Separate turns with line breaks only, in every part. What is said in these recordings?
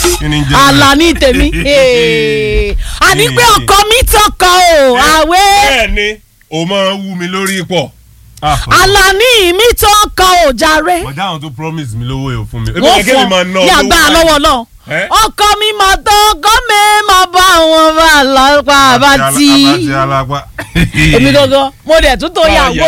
Kí ni ń jẹ́
Àlàní tèmi Ee. àní pé ọkọ mi tọkọ o àwẹ̀
bẹ́ẹ̀ ni o máa ń wú mi lórí pọ̀.
Àlàní mi tọkọ o jàre
mọ̀já àwọn tó promise mi lówó yóò fún mi.
wọ́n
Ebi kẹ́kẹ́ mi máa
fọ
ná
ní agbára
lówó
lọ́wọ́ náà
Ẹ́?
ọkọ mi máa tọ́ ọkọ mi máa bá wọn bá lọ́pàá àbátí
Abati alapa.
èmi gangan mo dẹ̀ tún tó
Báyà.
yàwó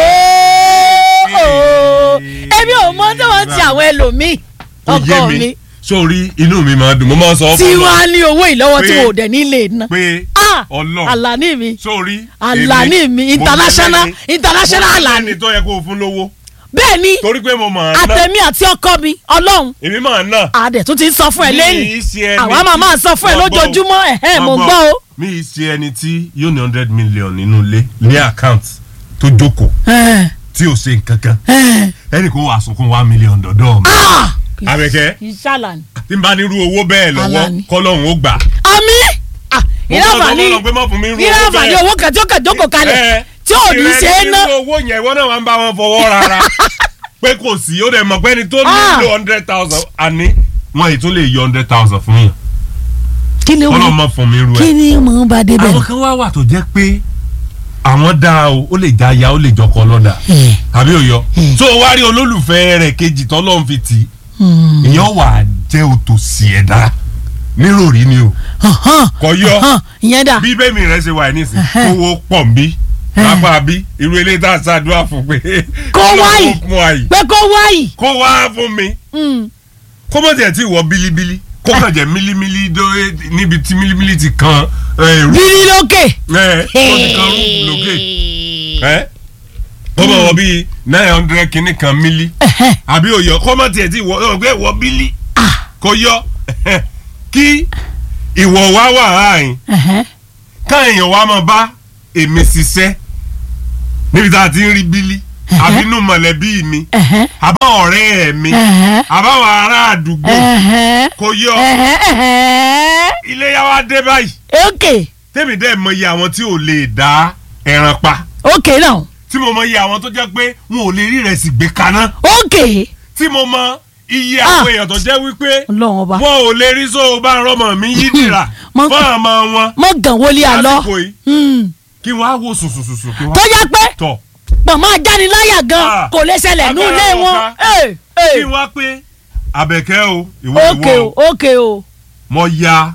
èmi ò mọ tí wọ́n ti àwọn ẹlòmíì
Ó yé
ọkọ
mi.
mi
sórí inú mi máa dùn mo máa ń sọ
tí
fún
wọ́n á ní owó ìlọ́wọ́ tí
Pé-
wọ́n ò dẹ̀ nílé ná
pé
Ah!
Ọlọ́run
Àlàní mi
sórí
Àlàní mi international international Àlàní
ẹni tó yẹ kó o fún lówó
bẹ́ẹ̀ ni
torí pé mo máa ná
àtẹ̀mí àti ọkọ mi ọlọ́run
èmi máa ná.
àdẹ̀ tún ti ń sọ fún ẹ
Mi
lẹ́yìn
ì ṣe ẹni
àwa máa
tí-
máa sọ fún ẹ
Mo gbọ́ o.
lójoojúmọ́ ẹ̀hẹ́ mo gbọ́ o.
mi ì ṣe ẹni tí yóò ní hundred million nínú ilé ní account tó jókòó
Ẹ̀,
tí ò ṣe nǹkan kan
ẹ̀.
ẹnì kó wàá sunkún one million dọ̀dọ̀ mi.
Ah!
Àbẹ̀kẹ́
ìṣàlàní.
tí n bá nírú owó bẹ́ẹ̀ lọ́wọ́
Àlàní.
kọ́lọ́hún ó gbà.
àmì
mo
ìlà
gbọ́dọ̀
àǹfààní
lọ́wọ́ pé má fún mi irú
ìlà
owó
àǹfààní
bẹ́ẹ̀.
owó kan tí ó kàn jókòó kalẹ̀
Ẹ,
tí ò ní ṣe é
ìrẹsì
ná.
irú owó yẹn ìwọ náà wà ń bá wọn fọwọ́ rárá pé kò sí ó dẹ̀ mọ̀ pé ẹni tó
Ah.
nílò hundred thousand àní wọn yìí tún lè yọ hundred thousand fún yàn
kí ni
kọ́lọ́
mo
mọ̀ fún mi irú ẹ̀.
kí ni mo bá débẹ̀
àwọn kan wá wà tó jẹ́ pé àwọn dá o ó lè já ya ó lè jọkọ lọ́dà
Ẹ̀,
àbí òyọ
Hmm.
tó o wá rí olólùfẹ́ rẹ̀ kejì tọ́lọ́run fi tì í
hmm,
ìyẹn wà á jẹ́ òtòṣì ẹ̀dá nírọ̀rí ni o
hàn,
kò yọ
hàn, ìyẹn dà
bí bẹ́ẹ̀ mi rẹ̀ ṣe wà nísìn
Ẹhẹ́.
owó pọ̀ ń bí
Ẹ̀.
lápá bí irú eléyìí tá a ṣàdúrà fún pé
Kó wáyì.
Ọlọ́run fún àyè
pé kó wáyì.
kó wá fún mi
Hmm,
kó mọ̀ tiẹ̀ tí wọ bílíbílí kó kàn jẹ́ mílímílí dó níbi tí mílímílí ti kan ẹ̀, rú
bírí lókè.
ẹ̀, ó ti kan rúùfù lókè ẹ̀ ó bọ̀ wọ bíi nine hundred kìíní kan mílí
Ẹ̀hẹ́,
àbí òyọ kó mọ̀ tiẹ̀ tí wọ ọgbẹ́ wọ bílí
ah,
kó yọ kí ìwọ wá wà láàyìn
ẹ̀hẹ́,
káàyàn wa máa bá èmi ṣiṣẹ́ níbi tá a ti ń rí bílí àbínú mọ̀lẹ́bí mi
ẹ̀hẹ́,
àbá ọ̀rẹ́ mi
ẹ̀hẹ́,
àbáwọn ará àdúgbò
ẹ̀hẹ́,
kò yọ
ẹ̀hẹ́, ẹ̀hẹ́.
iléyá wa dé báyìí
ok
tèmi dẹ́ mọ iye àwọn tí ò lè dá ẹran pa
ok náà
tí mo mọ iye àwọn tó jẹ́ pé wọn ò lè rí ìrẹsì gbé kaná
ok
tí mo mọ iye
Ah.
àwọn èèyàn tó jẹ́ wípé
ọlọ́run ọba
wọn ò lè rí sóò bá rọmọ mi yí dìrà
Mọ-
fún àmọ́ wọn
mọ gàn wọlé àlọ
lásìkò yìí
Hmm,
kí wọ́n á wò sùsùsùsù kí
tó
wọ́n
yẹ pé
tọ̀
pọ̀nmọ́ ajániláyà gan
Ah.
kò lè ṣẹlẹ̀ ní ilé
Agbára
wọn.
wọn
Ẹ̀, ẹ̀.
kí wọ́n á pé àbẹ̀kẹ́ o ìwọ
ok
ìwọ
o
o
ok o
mo ya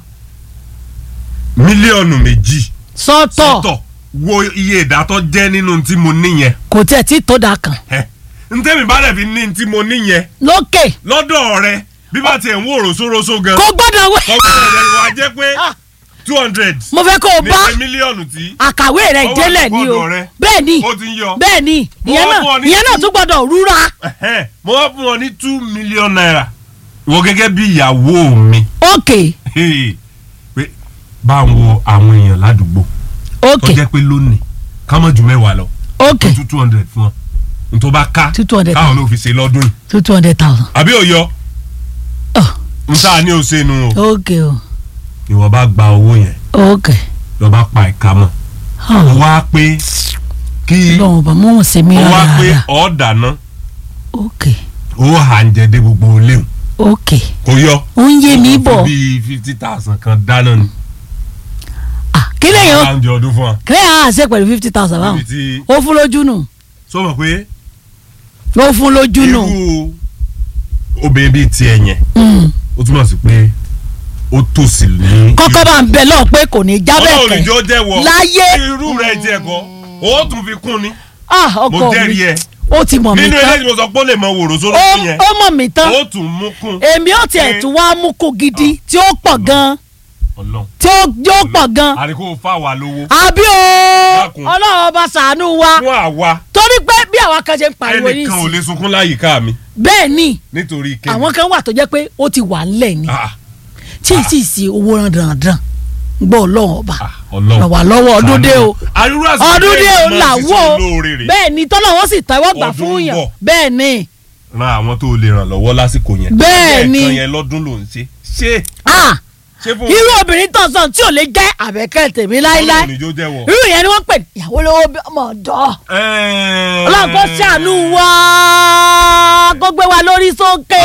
mílíọ̀nù méjì
sọ́tọ̀
sọ́tọ̀ wo iye ìdátọ́ jẹ́ nínú tí mo níyẹn
kò tẹ̀ tí tó da kan
ẹ ntẹ́mi bá dẹ̀ fi ní tí mo níyẹn
lókè
lọ́dọ̀ rẹ bí bá tiẹ̀ ń wò rosoroso gan
kò gbọ́dọ̀ wẹ̀.
ọgbọ́n rẹ wá jẹ́ pé
Ah.
two hundred
mo fẹ́ kó o
ní
bá
ṣe mílíọ̀nù tí
àkàwé rẹ̀
Ọwọ́
délẹ̀ ni o
àkọ́kọ́ rẹ.
bẹ́ẹ̀ ni
ó ti ń yọ
bẹ́ẹ̀ ni
Mo
ìyẹn
wá
náà
fún ọ ní
ìyẹn náà
two-
tún gbọ́dọ̀ rúra.
Ẹ̀hẹ́n, mo wá fún ọ ní two million naira ìwọ gẹ́gẹ́ bí ìyàwó mi
ok
Hey, pé bá ń wo àwọn èèyàn ládùúgbò
ok
tó jẹ́ pé lónìí ká mọ̀ ju mẹ́wàá lọ
ok
tó two two hundred fún ọ n tó bá ká
Two hundred
káwọn ló fi ṣe lọ́dún yìí
two two hundred thousand.
àbí òyọ
Oh,
n sáà ní òṣè nu o
ok o
ìwọ bá gba owó yẹn
ok
lọ bá pa ìka mọ́ ó wá pé kí
lọ́wọ́ bá mọ̀ ọ́n ṣe mí
ó wá pé
rárá
ọ̀ dáná
ok
ó hà ń jẹ dé gbogbo léwu
ok
kò yọ
ó ń yé mi
Ó fi
bọ̀
bíi fifty thousand kan dáná ni
Ah, kí lèyàn
bá ń jẹ ọdún fún wa
kí lèyàn á ṣe pẹ̀lú fifty thousand báwọn
níbi tí
ó fún lójú nù
sọ ma pé
ó fún lójú nù
irú obìnrin bíi tiẹ̀ yẹn
Mm.
ó túmọ̀ sí pé ó tòsí ní.
kọ́kọ́ bá ń bẹ lọ́ọ̀ pé kò ní jábẹ́
ọlọ́run
kẹ́
ìjọ jẹ́wọ́
láyé
irú rẹ̀ jẹ́ kọ́ ó tún fi kún ni
ah
mo
ọkọ
jẹ́rìí
mi
ẹ̀
ó ti mọ̀ mí
nínú
tán
eléyìí mo sọ pé ó lè mọ wòrò sóró
ó
fún yẹn
ó mọ̀ mí tán
ó tún mú kún
èmi ò tiẹ̀ tún wá mú kó gidi tí ó pọ̀ gan
ọlọ́run
tí ó yóò pọ̀ gan
àríkó fà wá lówó
àbí o
Dákun.
ọlọ́run ọba ṣàánú wa
fún àwa
torí pé bí àwa kan ṣe ń pariwo
ẹnìkan ò
nísìnyí
lè sunkún láyìíká mi
bẹ́ẹ̀ ni
nítorí kẹ́mi
àwọn kan wà tó jẹ́ pé ó ti wà ńlẹ̀ ni
Ah,
tí ì sì sí owó rán dandan gbọ́ ọlọ́run ọba
ah, ọlọ́run
ràn wá lọ́wọ́ ọdún dé o
àrùrù àsìkò
ọdún dé o
máa
là
ṣiṣẹ́
wò ó
olóore rẹ̀.
bẹ́ẹ̀ ni tọ́lọ́wọ́ sì tẹ́wọ́ gbà
Ọdún
fún
ń
yàn
bọ̀.
bẹ́ẹ̀ ni
ran àwọn tó lè ràn lọ́wọ́ lásìkò yẹn
Bẹ́ẹ̀ ni.
ẹ̀ẹ̀kan yẹn lọ́dún ló ń ṣe ṣé
ah
ṣé fún
irú obìnrin tó sọ tí ò lè jẹ́ àbẹ̀kẹ́ tèmi láéláé
Ọlọ́run ní jó jẹ́wọ́.
irú yẹn ni wọ́n pè ní ìyàwó lówó bí ọmọ ọ̀dọ́
Ẹ́ẹ̀.
ọlọ́run kó ṣàánú wa kó gbé wa lórí sókè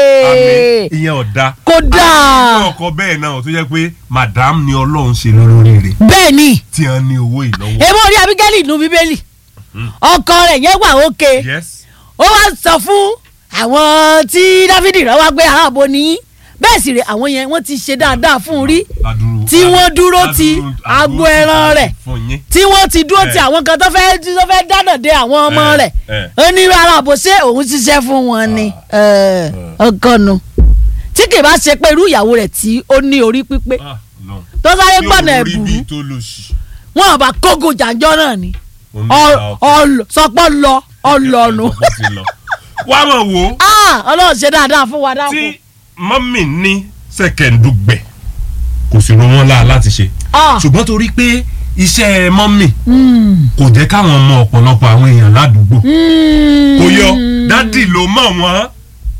àmì ìyẹn ọ̀dà.
kódà
àwọn ọkọ bẹ́ẹ̀ náà tó jẹ́ pé madam ni ọlọ́run ṣe lórí rẹ̀
bẹ́ẹ̀ ni
tí wọ́n ní owó ìlọ́wọ́.
èmo orí abigẹ́lì inú bíbélì ọkọ rẹ̀ yẹn wà òkè
yes.
ó wá sọ fún àwọn tí dáfídì rán wá gbé ààbò ní bẹ́ẹ̀ sì rè àwọn yẹn wọ́n ti ṣe dáadáa fún un rí
Ládùúrú-
tí wọ́n dúró ti
ládùúrú-
agbo
ládùúrú
ẹran rẹ̀
fún yín.
tí wọ́n ti dúró ti
Eh.
àwọn kan tó fẹ́ tó fẹ́ dáná de àwọn ọmọ
Eh,
rẹ̀
eh.
ó ní ara àbò ṣé òun ṣiṣẹ́ fún wọn ni Eh, ọkọ nu tí kì bá ṣe pé irú ìyàwó rẹ̀ tí ó ní orí pípé
Ah, Ọlọ́run.
tó sáré
Tí
gbọ̀nà
òun rí
ẹ̀bùrú
bí tó lò sí.
wọn àbá kógo jàǹjọ́ náà ni
Òun ló ta ọkọ.
sọpọ́ lọ ọlọ́nu
Ọkọ ti lọ. wá mọ̀ wò ó
ọlọ́run ṣe dáadáa fún wa dákun.
tí mọ́mì ní sẹ̀kẹ̀ndùgbẹ̀ kò sì rọ wọ́n láà láti ṣe
Ah.
ṣùgbọ́n torí pé iṣẹ́ mọ́mì
Mm.
kò jẹ́ káwọn mọ ọ̀pọ̀lọpọ̀ àwọn èèyàn ládùúgbò
Mm.
kò yọ dádì ló mọ̀ wọ́n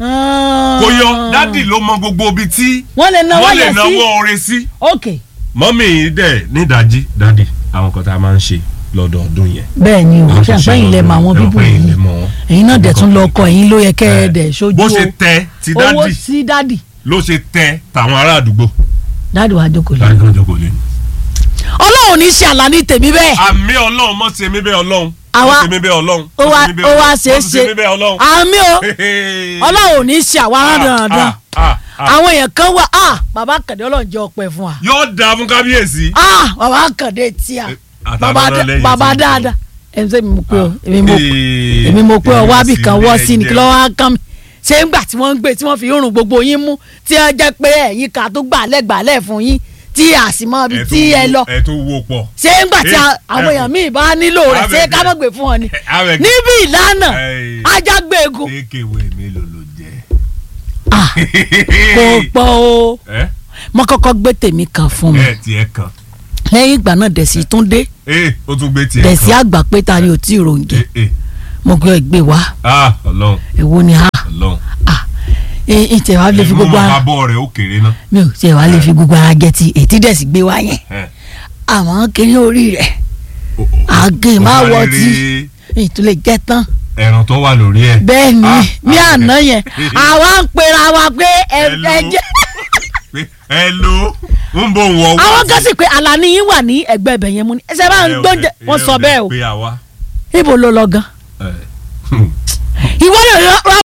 Ah.
kò yọ dádì ló mọ gbogbo ibi tí
wọ́n lè náwó
wọ́n lè
yẹn
náwó
sí.
oore sí.
ok
mọ́mì dẹ̀ nídàájí dádì àwọn kan tá a máa ń ṣe lọ́dọọdún yẹn.
bẹ́ẹ̀ ni o
Àwọn
ṣe
tó ṣe
àpẹ́yìn lẹ mọ àwọn
lọ́dọọdún,
bíbù
ẹ̀yin
yìí
lẹ mọ̀ wọ́n.
ẹ̀yin náà dẹ̀ tún lọ ọkọ ẹ̀yin ló yẹ kẹ́ ẹ dẹ̀ ṣojú
bó
o
ṣe tẹ ti
owó
dádì
sí dádì
ló ṣe tẹ tàwọn ará àdúgbò.
dádì wa jókòó lé.
láti kan jókòó lé ní.
ọlọ́run ní ṣe àlá ní tèmi bẹ́ẹ̀
àmì ọlọ́run mọ̀ ṣe mí bẹ́ẹ̀ ọlọ́run.
Àwa-
mọ̀ ṣe mí bẹ́ẹ̀ ọlọ́run.
ó
mọ̀
wá
ṣe mí
ó
bẹ́ẹ̀
wá
ọlọ́run.
ṣe é
mọ̀
ṣe
ṣe mí bẹ́ẹ̀ ọlọ́run.
àmì o ọlọ́run ní ṣe àwa
Ah,
rándanrandan
ah, ah, ah.
àwọn èèyàn kan wà ah bàbá kàdé ọlọ́run jẹ́ ọpẹ́ fún wa
yóò dáa fún kábíyèsí.
ah bàbá kàdé tíà
àtàwọn
bàbá
náà
dá-
lẹ́yìn
bàbá
tí ń
dáadáa èmi sẹ́mi mo pé o
Ah.
èmi mo
Ee,
èmi mo pé ọ wá bì kan
èmi
wọ́
sì
sí ni
lè
kí lọ́wọ́ á kàn mí ṣé ń gbà tí wọ́n ń gbé tí wọ́n fi rùn gbogbo yín mú tí ẹ jẹ́ pé ẹ̀yin ká tó gbà lẹ́gbàálẹ̀ fún yín tí àsìmọ́ ibi
ẹ tó
tí ẹ
wo-
lọ
ẹ tó wo pọ̀.
ṣé ń gbà tí a-
Eh,
àwọn
ẹ
èèyàn
kò-
míì bá nílò rẹ̀ ṣé
Abẹ́gẹ́.
ká má gbé fún ọ ni
Abẹ́gẹ́.
níbi ìlànà
Eh.
ajágbéegun
kéèkéwé mélòó ló jẹ.
Ah, kò pọ̀ o
ẹ
mo kọ́kọ́ gbé tèmi kan fún mi
ẹ tiẹ̀ kan.
lẹ́yìn ìgbà náà dẹ̀sí tún dé
ee ó tún gbé tiẹ̀ kan.
dẹ̀sí àgbà pé ta ni ò tí ì ròǹjẹ
Eh, eh.
mo gbé ìgbé wa
ah ọlọ́run
èwo ni a
ọlọ́run.
ìtẹ̀ wa lè fi gbogbo
ìmú
ara
abọ́ rẹ̀ ó kéré náà.
mi ò tẹ̀ wá lè fi gbogbo ara jẹ ti ètí dẹ̀sí gbé wa yẹn
Eh.
àmọ́ kiri orí rẹ̀
O- o-
àgé
o
má
sáré
wọ
rí
tí ìtúlẹ̀ jẹ́ tán
ẹran tó wà lórí ẹ̀.
bẹ́ẹ̀ ni
Ah,
ní
ah,
àná yẹn àwa ń pera wa pé ẹ
Hello.
ẹ jẹ́
pé ẹ ló ń bò wọ́n wá.
àwọn kan sì pé àlàní yín wà ní ẹgbẹ́ ibẹ̀ yẹn mú ni ẹsẹ̀ bá ń gbóúnjẹ wọ́n sọ bẹ́ẹ̀ o
pé àwa.
ibo ló lọ gan
ẹ,
ìwọ lè rọ